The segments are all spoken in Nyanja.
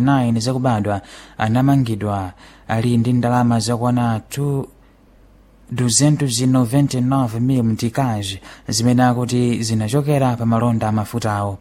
29 zakubadwa anamangidwa ali ndi ndalama zakwana 2 299 mil mtikazi zimene akuti zinachokera pa malonda amafutawo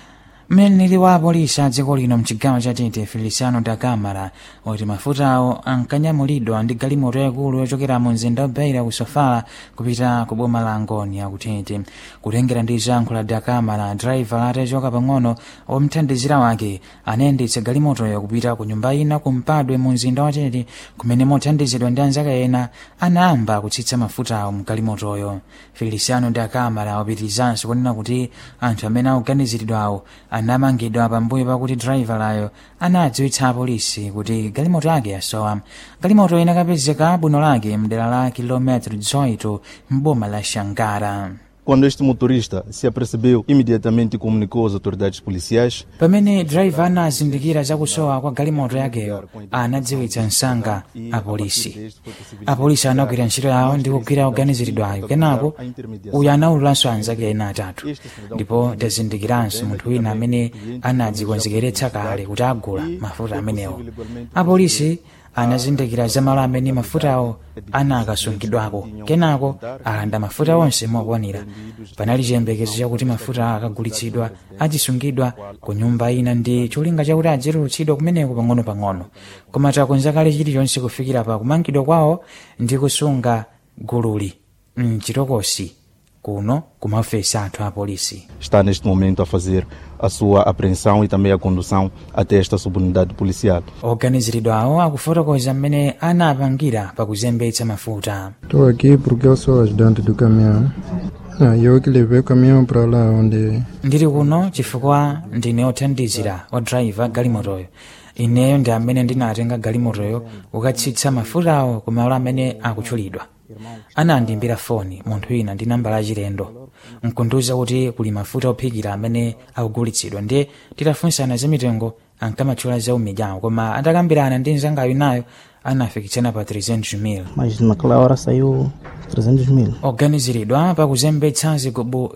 mneneri wa apolisi a dziko lino mchigawo cha tete feliciano da camara wati mafutawo ankanyamulidwa ndi galimoto yakulu yochokera mu mzinda wa beira ku sofala kupita ku boma la angoni akutete kutengera ndi zankho la da camara driver atachoka pang'ono omthandizira wake anayendetsa galimotoyo kupita ku nyumba ina kumpadwe mu mzinda wa tete kumene mothandizidwa ndi anzake ena anayamba kutsitsa mafutawo mu galimotoyo feliciano da camara wapitirizanso kunena kuti anthu amene akuganiziridwawo anamangidwa pambuyo pakuti drivalayo anadziwitsa apolisi kuti galimoto yake yasowa galimoto inakapezeka bwino lake mdera la kilometro 18 mboma la shangara Quando este motorista se apercebeu, imediatamente comunicou às autoridades policiais. pamene driver anazindikira zakusowa kwa galimoto yakeyo anadziwitsa msanga apolisi apolisi anagwira ntchito yawo ndi kugwira oganiziridwayo kenako uyu anawululanso anzake ena atatu ndipo tazindikiranso munthu wina amene anadzikonzekeretsa kale kuti agula mafuta amenewo apolisi anazindikira za malo amene mafutawo anakasungidwako kenako alanda mafuta onse mokwanira panali chiyembekezo chakuti mafuta akagulitsidwa azisungidwa ku nyumba ina ndi cholinga chakuti adzitulutsidwa kumeneko pang'ono-pang'ono koma takonza kale chilichonse kufikira pa kumangidwa kwawo ndi kusunga gululi mchitokosi kuno ku maofesi athu a polisi Está neste momento a fazer a sua apreensão e também a condução até esta subunidade policial. oganiziridwawo akufotokoza mmene anapangira pakuzembetsa mafuta Estou aqui porque eu sou ajudante do caminhão. Ah, eu que levei o caminhão para lá onde ndili kuno chifukwa ndine othandizira odrayiva galimotoyo ineyo ndi amene ndinatenga galimotoyo kukatsitsa mafutawo ku malo amene akutchulidwa anandimbira foni munthu wina ndi nambala yachilendo nkundiwuza kuti kuli mafuta ophikira amene akugulitsidwa ndiye titafunsana za mitengo ankamatchula za umidyawo koma atakambirana ndi mzangayo nayo anafikitsana pa 300 mil mas naquela hora saiu 300 mil. oganiziridwa pakuzembetsa zigubu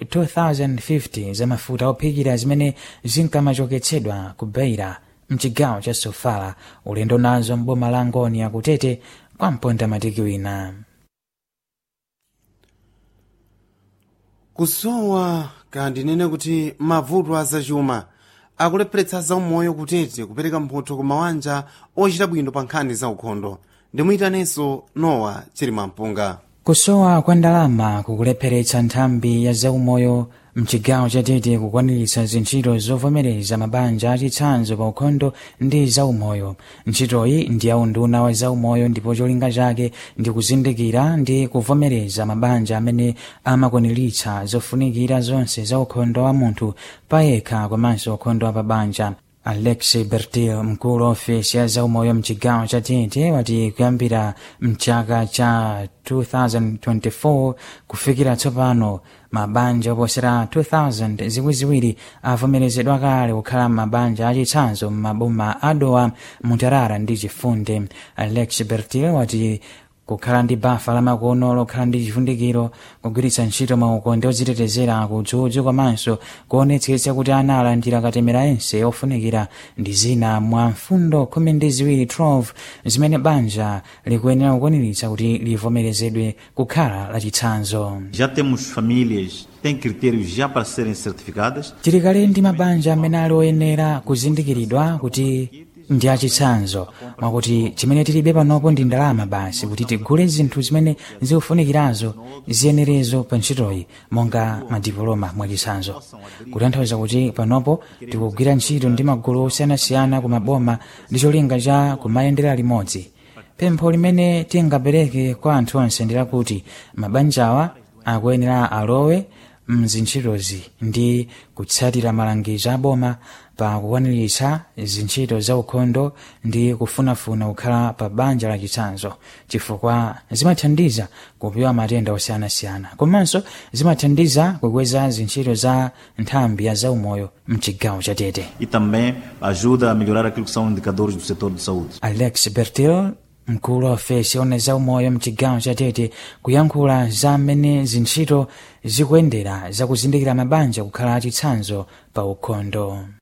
2050 za mafuta ophikira zimene zinkamachoketsedwa ku beira mchigawo cha sofala ulendo nazo mboma la ngoni akutete kwa mponda matiki wina kusowa kandinene kuti mavuto azachuma akulepheretsa zaumoyo kutete kupereka mphotho ku mabanja ochita bwino pa nkhani za ukhondo ndimuyitanenso nowa chilimampunga kusowa kwa ndalama kukulepheretsa nthambi ya zaumoyo mchigawo chatete kukwaniritsa zintchito zovomereza mabanja achitsanzo pa ukhondo ndi zaumoyo ntchitoyi ndi yaunduna wa zaumoyo ndipo cholinga chake ndi kuzindikira ndi kuvomereza mabanja amene amakwaniritsa zofunikira zonse za ukhondo wa munthu payekha komanso ukhondo wa pabanja alex bertil mkulu wa ofesi ya zaumoyo mchigawo cha tete wati kuyambira mchaka cha 2024 kufikira tsopano mabanja oposera 2000 ziwiriziwiri avomerezedwa kale kukhala mabanja achitsanzo m'maboma adowa mutarara ndi chifunde alex bertil wati kukhala ndi bafa lamakono lokhala ndi chivundikiro kugwiritsa ntchito maukonde odzitetezera kudzudzu komanso kuonetsetsa kuti ana alandira katemera ense ofunikira ndi zina mwa mfundo khumi ndi ziwiri 12 zimene banja likuyenera kukwaniritsa kuti livomerezedwe kukhala lachitsanzo Já temos famílias, têm critérios já para serem certificadas. tili kale ndi mabanja amene ali oyenera kuzindikiridwa kuti ndi achitsanzo mwakuti chimene tilibe panopo ndi ndalama basi kuti tigule zinthu zimene zikufunikirazo ziyenerezo pa ntchitoyi monga madipoloma mwachitsanzo kutanthauza kuti panopo tikugwira ntchito ndi magulu osiyanasiyana ku maboma ndi cholinga cha kumayendera limodzi pempho limene tingapereke kwa anthu onse ndi lakuti mabanjawa akuyenera alowe mzintchitozi ndi kutsatira malangizo aboma pa kukwaniritsa zintchito za ukhondo ndi kufunafuna kukhala pa banja lachitsanzo chifukwa zimathandiza kupewa matenda osiyanasiyana komanso zimathandiza kukweza zintchito za nthambi ya zaumoyo mchigawo cha tete E também ajuda a melhorar aquilo que são indicadores do setor de saúde. alex bertil mkulu wa ofesi yona za umoyo mchigawo cha tete kuyankhula za mmene zintchito zikuyendera zakuzindikira mabanja kukhala achitsanzo pa ukhondo